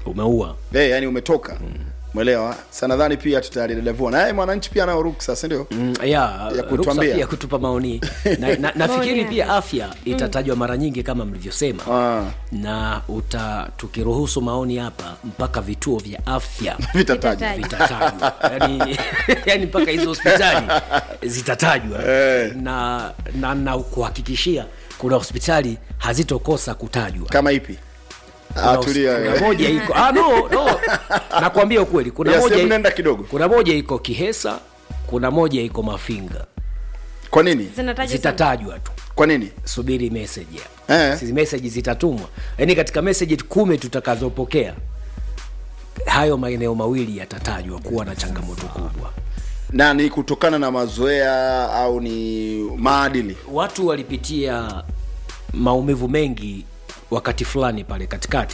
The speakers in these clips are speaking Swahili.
umeua hey, yani umetoka mwelewa sa nadhani pia tutalidadavua naye mwananchi pia anao ruksa sindio Mm, ya, Ya ruksa kutuambia. pia kutupa maoni na, na, nafikiri Maoni pia afya itatajwa mara nyingi kama mlivyosema Ah. na uta tukiruhusu maoni hapa mpaka vituo vya afya vitataja Vitatajwa. vitatajwa yani, yani mpaka hizo hospitali zitatajwa Eh. na na na kuhakikishia kuna hospitali hazitokosa kutajwa kama ipi kuna, Ah, hos- tulia kuna wewe. moja iko ah, no, no. nakwambia ukweli kuna Yes, moja hebu nenda kidogo. kuna moja iko kihesa kuna moja iko mafinga kwa nini Zinatajwa sana. zitatajwa tu kwa nini subiri message Eh. Hizi message zitatumwa yaani katika message kumi tutakazopokea hayo maeneo mawili yatatajwa kuwa na changamoto kubwa na ni kutokana na mazoea au ni maadili watu walipitia maumivu mengi wakati fulani pale katikati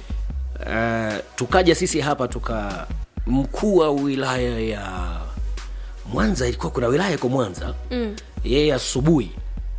uh, tukaja sisi hapa tuka mkuu wa wilaya ya mwanza ilikuwa kuna wilaya iko mwanza mm. yeye asubuhi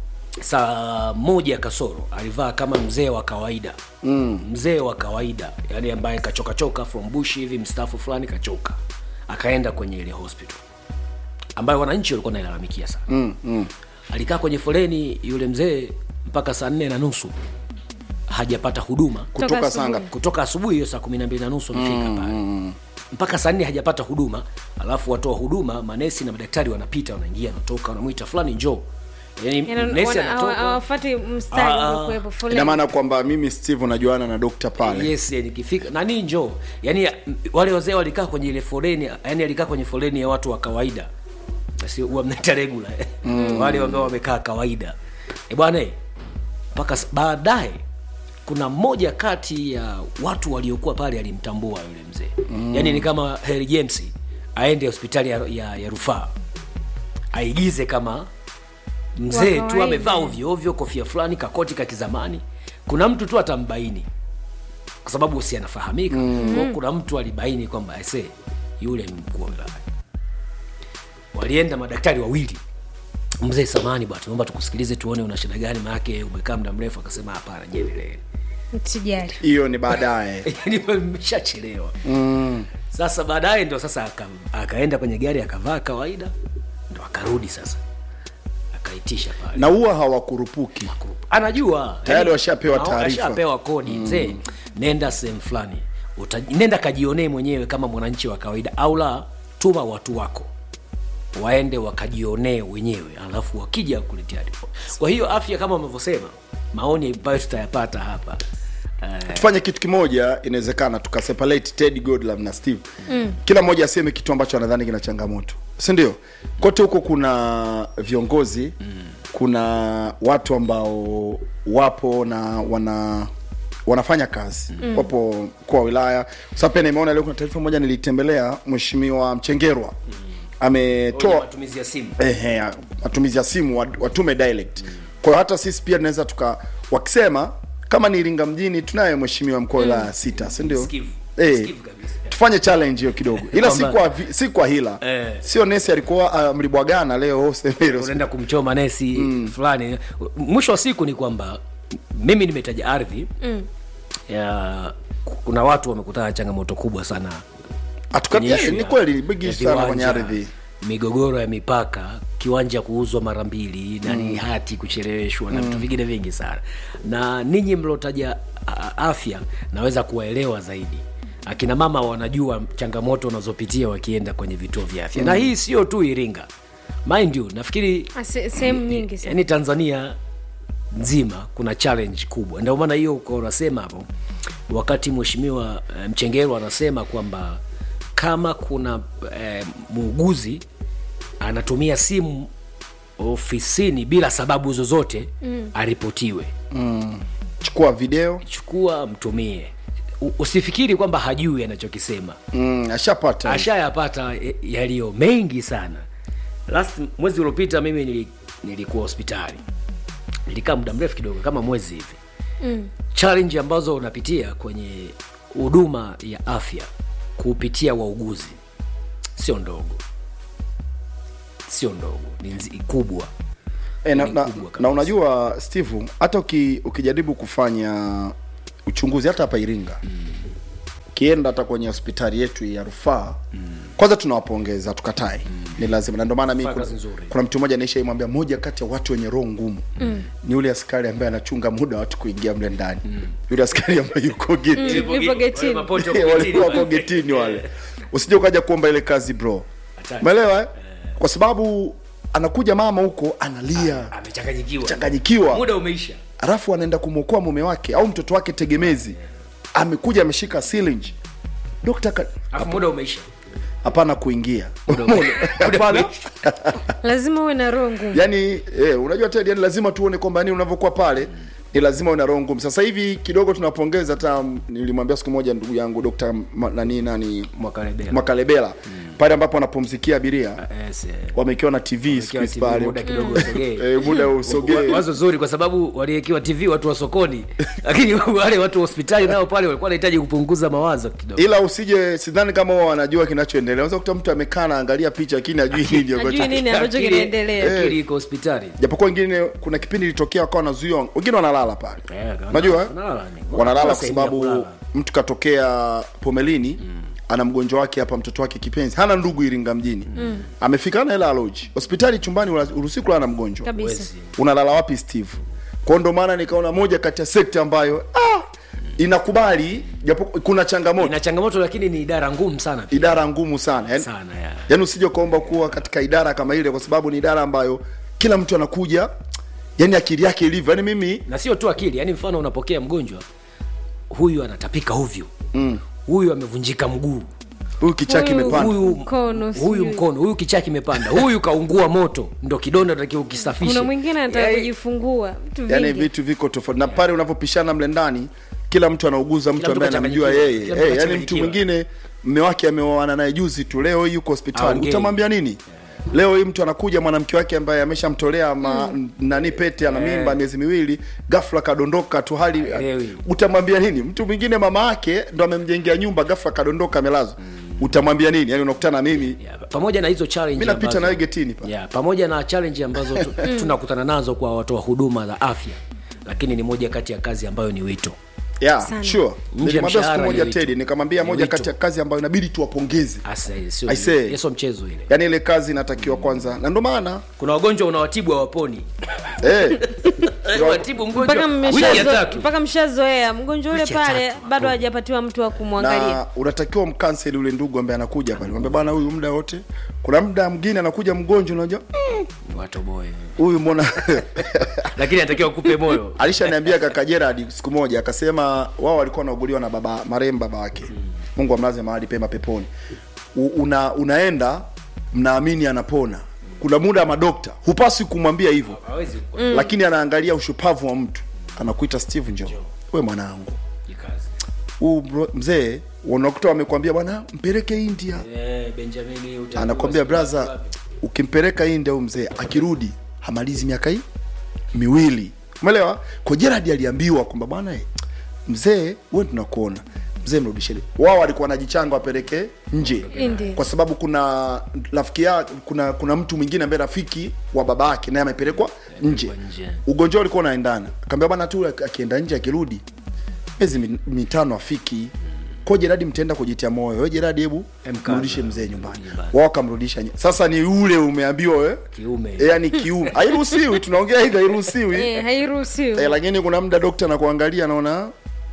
saa moja kasoro alivaa kama mzee wa kawaida mm. mzee wa kawaida yani ambaye kachokachoka from bush hivi mstaafu fulani kachoka akaenda kwenye ile hospital ambayo wananchi walikuwa nailalamikia sana mm, mm. alikaa kwenye foleni yule mzee mpaka saa nne na nusu hajapata huduma kutoka asubuhi. sanga kutoka asubuhi hiyo saa kumi na mbili na nusu amefika pale mpaka saa nne hajapata huduma alafu watoa huduma manesi na madaktari wanapita wanaingia wanatoka wanamwita fulani njoo yani Yaani nesi wana- hawa- anatoka hawafati mstari Ah, uliokuwepo, foleni. ina maana kwamba mimi steve unajuana na dokta pale yes yani kifika nani njoo yani m- wale wazee walikaa kwenye ile foleni yani alikaa kwenye foleni ya watu wa kawaida si huwa mnaita regular mm. wale ambao wamekaa kawaida e bwana eh, mpaka s- baadaye kuna mmoja kati ya watu waliokuwa pale alimtambua yule mzee mm. yani ni kama Harry James aende hospitali ya, ya, ya rufaa aigize kama mzee Wa tu kawaida. amevaa ovyo ovyo kofia fulani kakoti ka kizamani kuna mtu tu atambaini kwa sababu si anafahamika mm. kuna mtu alibaini kwamba ese yule ni mkuu wa wilaya walienda madaktari wawili mzee samani bwana tunaomba tukusikilize tuone una shida gani maanake umekaa muda mrefu akasema hapana jevilele msijali hiyo ni baadaye nimeshachelewa mm. sasa baadaye ndo sasa aka, akaenda kwenye gari akavaa kawaida ndo akarudi sasa akaitisha pale na huwa hawakurupuki anajua Tayari yani, washapewa hao- taarifa. washapewa kodi mzee nenda sehemu fulani Uta- nenda kajionee mwenyewe kama mwananchi wa kawaida au la tuma watu wako waende wakajionee wenyewe alafu wakija kuletea ripoti kwa hiyo afya kama unavyosema maoni ambayo tutayapata hapa eh, tufanye kitu kimoja inawezekana tukaseparate ted godlam na steve mm. kila mmoja aseme kitu ambacho anadhani kina changamoto si ndio kote huko kuna viongozi mm. kuna watu ambao wapo na wana wanafanya kazi mm. wapo mkuu wa wilaya sasa pia nimeona leo kuna taarifa moja nilitembelea mheshimiwa mchengerwa mm. ametoa matumizi ya simu ehe, matumizi ya simu wat- watume dialect kwa hiyo hata sisi pia tunaweza tuka wakisema kama ni iringa mjini tunaye mheshimiwa mkoa wa wilaya sita si ndio Sikivu. Eh, Sikivu kabisa. tufanye challenge hiyo kidogo ila si Kwamba- kwa, vi- si kwa hila Eh. sio nesi alikuwa uh, mlibwagana leo Semero. unaenda kumchoma nesi mm. fulani mwisho wa siku ni kwamba mimi nimetaja ardhi mm. ya kuna watu wamekutana na changamoto kubwa sana Atuka- kwenye issue ni ya- kweli big ya issue sana kwenye viwanja, ardhi migogoro ya mipaka kiwanja kuuzwa mara mbili na ni hati kucheleweshwa na vitu vingine vingi sana na ninyi mliotaja a- afya naweza kuwaelewa zaidi akina mama wanajua changamoto wanazopitia wakienda kwenye vituo vya afya na hii sio tu iringa mind you nafikiri Ah, se- sehemu nyingi sana yani tanzania nzima kuna challenge kubwa ndio maana hiyo uko unasema hapo wakati mheshimiwa eh, mchengerwa anasema kwamba kama kuna eh, muuguzi anatumia simu ofisini bila sababu zozote mm. aripotiwe chukua video chukua mtumie U- usifikiri kwamba hajui anachokisema mm, ashapata ashayapata eh, yaliyo mengi sana last mwezi uliopita mimi nili, nilikuwa hospitali nilikaa muda mrefu kidogo kama mwezi hivi mm. challenge ambazo unapitia kwenye huduma ya afya kupitia wauguzi sio ndogo sio ndogo ni nzi- kubwa E, na, ni na, kubwa kabisa. na unajua steve hata uki, ukijaribu kufanya uchunguzi hata hapa iringa mm. wakienda hata kwenye hospitali yetu ya rufaa kwanza tunawapongeza tukatai ni lazima na ndio maana mimi Fanya kuna, kazi nzuri. kuna mtu mmoja nishaimwambia moja kati ya watu wenye roho ngumu ni yule askari ambaye anachunga muda watu kuingia mle ndani yule askari ambaye yuko geti Yupo getini. Mapoto Eh, wako walikuwa getini. wako getini wale usije ukaja kuomba ile kazi bro Hatari. umeelewa eh? kwa sababu anakuja mama huko analia amechanganyikiwa changanyikiwa muda umeisha alafu anaenda kumwokoa mume wake au mtoto wake tegemezi amekuja ameshika syringe dokta ka- alafu muda umeisha hapana kuingia Muda- hapana lazima uwe na roho ngumu yani eh, unajua Ted, yani lazima tuone kwamba yani unavyokuwa pale ni lazima una roho ngumu sasa hivi kidogo tunapongeza hata mm, nilimwambia siku moja ndugu yangu dokta nani nani Mwakalebela. mwakalebela pale ambapo anapumzikia abiria Yes, eh. wamekiwa na tv siku Wamewekewa hizi TV, pale muda kidogo usogee. Eh, muda usogee Wa- wazo zuri kwa sababu waliwekewa tv watu wa sokoni lakini wale watu wa hospitali nao pale walikuwa wanahitaji kupunguza mawazo kidogo ila usije sidhani kama wao wanajua kinachoendelea unaweza kukuta mtu amekaa naangalia picha lakini ajui nini Ajui ambacho- nini ambacho Akili- kinaendelea akili iko hospitali japokuwa wengine kuna kipindi ilitokea wakawa wanazuiwa wengine wanalala pale Eh, unajua eh? wanalala ni- wanalala kwa sehemu ya sababu kulala. mtu katokea pomelini ana mgonjwa wake hapa mtoto wake kipenzi hana ndugu iringa mjini amefika ana hela aloji hospitali chumbani uruhusi kulala na mgonjwa kabisa Wezi. unalala wapi steve kwao ndo maana nikaona moja kati ya sekta ambayo ah, inakubali japo kuna changamoto ina changamoto lakini ni idara ngumu sana pia. idara ngumu sana yani, sana ya. yani usije ukaomba kuwa katika idara kama ile kwa sababu ni idara ambayo kila mtu anakuja yani akili yake ilivyo yani mimi na sio tu akili yani mfano unapokea mgonjwa huyu anatapika ovyo mm. huyu amevunjika mguu huyu kichaa Huyu- kimepanda huyu Mkono, huyu sijui. mkono huyu kichaa kimepanda huyu kaungua moto ndo kidonda takiwa ukisafishe kuna mwingine anataka Eh, kujifungua vitu yani vingi vitu viko tofauti na pale unavyopishana mle ndani kila mtu anauguza mtu mtu ambaye anamjua kachanganyikiwa. yeye Kila mtu hey, yani mtu kachanganyikiwa. mwingine mme wake ameoana naye juzi tu leo hii yuko hospitali Aongei. utamwambia nini leo hii mtu anakuja mwanamke wake ambaye ameshamtolea ma, nani pete ana mimba miezi miwili ghafla kadondoka tu hali Haelewi. utamwambia nini mtu mwingine mama yake ndo amemjengea nyumba ghafla kadondoka amelazwa utamwambia nini yani unakutana na mimi ya, pamoja na hizo challenge mi napita ambazo- nawe getini pa ya, pamoja na challenge ambazo tu, tunakutana nazo kwa watoa huduma za afya lakini ni moja kati ya kazi ambayo ni wito yeah, Sana. sure Nje ya nilimwambia siku mshahara moja ni wito. tedi nikamwambia Ni moja wito. kati ya kazi ambayo inabidi tuwapongeze Asa, sio I say. yeso mchezo ile yaani ile kazi inatakiwa kwanza na ndo maana kuna wagonjwa unawatibu hawaponi eh, watibu mgonjwa mpaka wiki ya mmeshazo- tatu mpaka mshazoea mgonjwa ule Wiki ya pale tatu, bado hajapatiwa mtu wa kumwangalia na unatakiwa mkanseli ule ndugu ambaye anakuja pale mwambie bwana huyu muda wote kuna muda mwingine anakuja mgonjwa unajua "Mm, watoboe huyu mbona lakini anatakiwa kupe moyo alishaniambia kaka Gerard siku moja akasema wao walikuwa wanauguliwa na baba marehemu baba wake Mungu amlaze mahali pema peponi U, una, unaenda mnaamini anapona kuna muda madokta hupaswi kumwambia hivyo hawezi mm. lakini anaangalia ushupavu wa mtu anakuita steve njo we mwanangu jikazi huu bro- mzee unakuta wamekwambia bwana mpeleke india eh benjamin utakuwa anakwambia siku braza ngapi? ukimpeleka india huyu mzee akirudi hamalizi miaka hii miwili umeelewa kwa Gerard aliambiwa kwamba bwana eh, mzee wewe tunakuona mzee mrudisheni wao walikuwa wanajichanga wapeleke nje India. kwa sababu kuna rafiki ya kuna kuna mtu mwingine ambaye rafiki wa baba yake naye amepelekwa nje nje. ugonjwa ulikuwa unaendana akamwambia bwana tu akienda nje akirudi miezi mi- mitano afiki kwa Jeradi mtaenda kujitia moyo wewe Jeradi hebu Emkaza. mrudishe mzee nyumbani Nyumbani. wao kamrudisha nye- sasa ni ule umeambiwa wewe kiume e, yani kiume hairuhusiwi tunaongea hivi hairuhusiwi Eh, hairuhusiwi e, lakini kuna muda dokta anakuangalia naona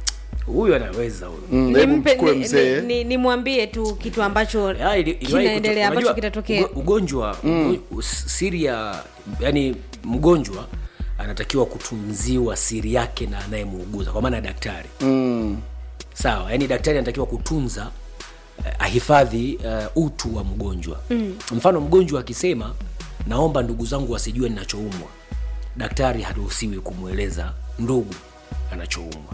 huyu anaweza huyu mm, hebu Nimpe- mchukue ni- mzee ni- ni- nimwambie tu kitu ambacho Ya, ili- iliwahi kinaendelea kuto- ambacho unajua, kitatokea ugo- ugonjwa ugo- siri ya yani mgonjwa anatakiwa kutunziwa siri yake na anayemuuguza kwa maana ya daktari mm, sawa yani daktari anatakiwa kutunza eh, ahifadhi uh, utu wa mgonjwa mm. mfano mgonjwa akisema naomba ndugu zangu wasijue ninachoumwa daktari haruhusiwi kumweleza ndugu anachoumwa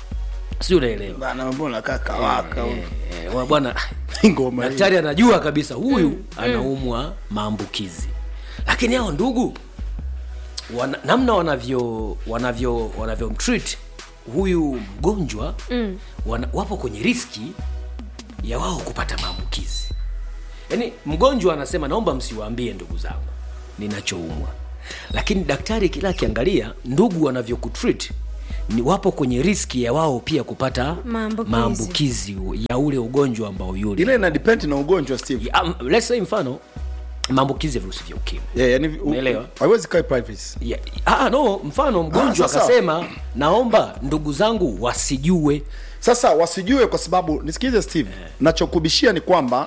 si unaelewa bana mbona kaka waka Eh, eh, bwana ngoma hii. daktari anajua kabisa huyu anaumwa maambukizi lakini hao ndugu wana, namna wanavyo wanavyo wanavyomtreat huyu mgonjwa mm. wana, wapo kwenye riski ya wao kupata maambukizi yaani mgonjwa anasema naomba msiwaambie ndugu zangu ninachoumwa lakini daktari kila akiangalia ndugu wanavyokutreat ni wapo kwenye riski ya wao pia kupata Maambukizi. maambukizi ya ule ugonjwa ambao yule ile ina depend na ugonjwa steve Ya, um, let's say mfano maambukizi ya virusi vya ukimwi yeah, yani u- Umeelewa? haiwezi kaa privacy ya, ah, no mfano mgonjwa sasa. akasema naomba ndugu zangu wasijue sasa wasijue kwa sababu nisikilize steve nachokubishia ni kwamba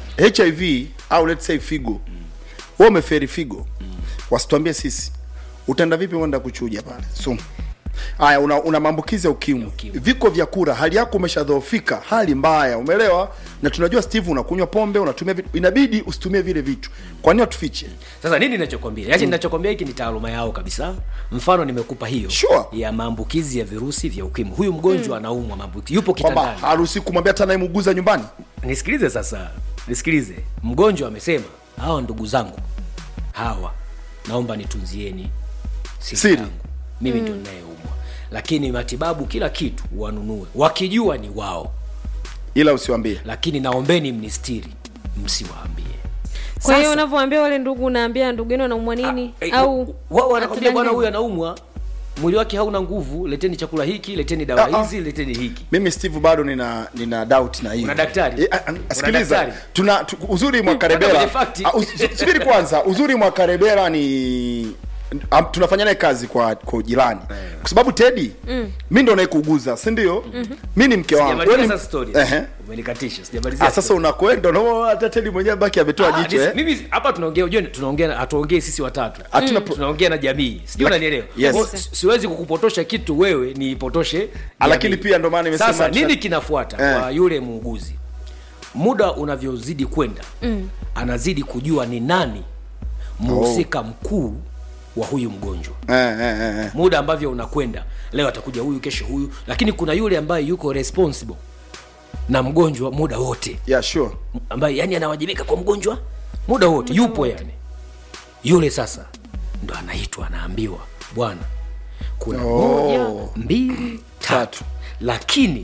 hiv au let's say figo we umeferi figo wasituambie sisi utaenda vipi uenda kuchuja pale so haya una, una maambukizi ya ukimwi ukimwi. viko vya kura hali yako umeshadhoofika hali mbaya umeelewa na tunajua steve unakunywa pombe unatumia vitu inabidi usitumie vile vitu kwa nini watufiche sasa nini nachokwambia yaani ninachokwambia hiki ni taaluma yao kabisa mfano nimekupa hiyo Sure. ya maambukizi ya virusi vya ukimwi huyu mgonjwa anaumwa maambukizi yupo kwamba kitandani haruhusi kumwambia hata nayemuguza nyumbani nisikilize sasa nisikilize mgonjwa amesema hawa ndugu zangu hawa naomba nitunzieni siri Siri. yangu mimi ndio ninayeumwa lakini matibabu kila kitu wanunue wakijua ni wao ila usiwambie lakini naombeni mnistiri msiwaambie kwa hiyo Sasa- unavyoambia wale ndugu unaambia ndugu yenu anaumwa nini Ah, eh, au wao wanakwambia bwana hatudanganye? huyu anaumwa mwili wake hauna nguvu leteni chakula hiki leteni dawa Ah, ah. hizi leteni hiki mimi steve bado nina nina doubt na hiyo Una daktari? Eh, ah, ah, Una sikiliza daktari? tuna tu, uzuri mwa Kwenda karebera kwenye fakti. Ah, us- subiri kwanza uzuri mwa karebera ni um, tunafanya naye kazi kwa kwa ujirani kwa sababu tedi mm. mi ndo naekuuguza si ndio mm-hmm. mi ni mke wangu Sijamalizia Wewe ni- sasa story. Ehe. umenikatisha sijamalizia Ah, sasa unakwenda no, hata tedi mwenyewe baki ametoa Ah, jicho this- eh? mimi hapa tunaongea ujue tunaongea hatuongei sisi watatu Hatuna pro- tunaongea na jamii sijui Lak- unanielewa yes. Kwa- si- siwezi kukupotosha kitu wewe niipotoshe Ah, jamii. lakini pia ndo maana nimesema sasa tuna- nini kinafuata Eh. kwa yule muuguzi muda unavyozidi kwenda mm. anazidi kujua ni nani mhusika mkuu wa huyu mgonjwa eh, eh, eh, eh. muda ambavyo unakwenda leo atakuja huyu kesho huyu lakini kuna yule ambaye yuko responsible na mgonjwa muda wote yeah sure ambaye yani anawajibika kwa mgonjwa muda wote yupo yani yule sasa ndo anaitwa anaambiwa bwana kuna Oh. moja mbili tatu Tatu. lakini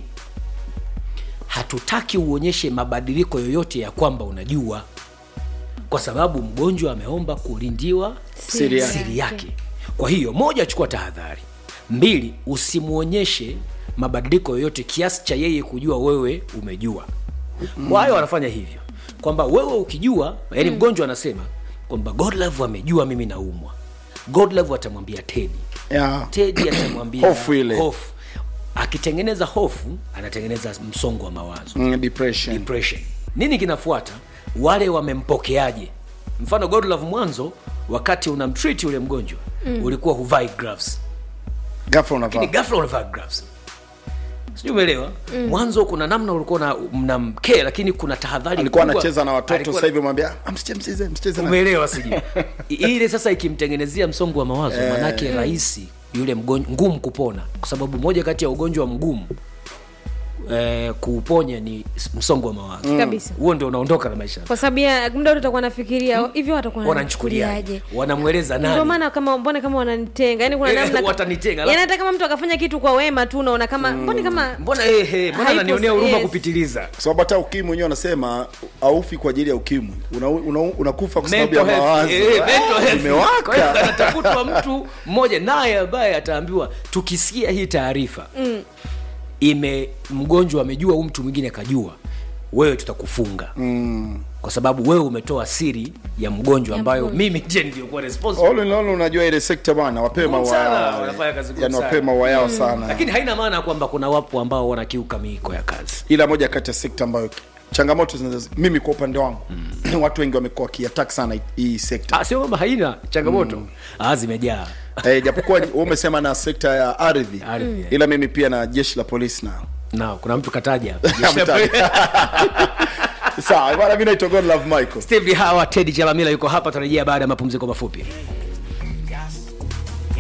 hatutaki uonyeshe mabadiliko yoyote ya kwamba unajua kwa sababu mgonjwa ameomba kulindiwa Siri yake. siri yake kwa hiyo moja chukua tahadhari mbili usimwonyeshe mabadiliko yoyote kiasi cha yeye kujua wewe umejua kwa hiyo wanafanya hivyo kwamba wewe ukijua yani mgonjwa anasema kwamba godlove amejua mimi naumwa godlove atamwambia tedi yeah. tedi atamwambia Hofu ile. hofu akitengeneza hofu anatengeneza msongo wa mawazo mm, depression depression nini kinafuata wale wamempokeaje mfano godlove mwanzo wakati unamtreat yule mgonjwa mm. ulikuwa huvai gloves ghafla lakini unavaa ghafla unavaa gloves sijui umeelewa mm. mwanzo kuna namna ulikuwa na mnamkee lakini kuna tahadhari alikuwa kubwa. anacheza na watoto Alikuwa- sasa hivi mwambia "Ah, msiche- msicheze msicheze na umeelewa sijui I- ile sasa ikimtengenezea msongo wa mawazo Eh. manake rahisi yule mgonjwa ngumu kupona kwa sababu moja kati ya ugonjwa wa mgumu eh, kuuponya ni s- msongo wa mawazo kabisa huo ndio unaondoka na maisha kwa sababu ya muda wote utakuwa nafikiria hivyo watakuwa wananchukuliaje wananichukuliaje wanamweleza ndio nani maana kama mbona kama wananitenga yani kuna Eh, namna watanitenga, yani alafu- hata kama mtu akafanya kitu kwa wema tu unaona kama mbona kama mbona eh, eh, mbona Haipo- ananionea huruma yes. kupitiliza kwa sababu hata ukimwi wenyewe wanasema aufi kwa ajili ya ukimwi unakufa una, una unakufa kwa sababu Mental ya health, mawazo eh, mental Ah, health. Kwa hiyo imewaka anatafutwa mtu mmoja naye ambaye ataambiwa tukisikia hii taarifa mm. ime mgonjwa amejua huu mtu mwingine akajua wewe tutakufunga Mm. kwa sababu wewe umetoa siri ya mgonjwa Ya ambayo mgonjwa. mimi ndiye niliyokuwa responsible all in all unajua ile sekta bwana wapewe Ngumu maua sana, yao wanafanya kazi ngumu yani sana. wapewe maua yao sana lakini haina maana kwamba kuna wapo ambao wanakiuka miiko ya kazi ila moja kati ya sekta ambayo changamoto zinazo mimi kwa upande wangu mm. watu wengi wamekuwa wakiattack sana hii- hii sekta Ah, sio kwamba haina changamoto mm. zimejaa eh, japokuwa wewe umesema na sekta ya ardhi Ardhi, eh. ila mimi pia na jeshi la polisi na na kuna mtu kataja hapa. Ametaja. sawa bwana mimi naitwa God Love Michael steve hawa tedi chalamila yuko hapa tunarejea baada ya mapumziko mafupi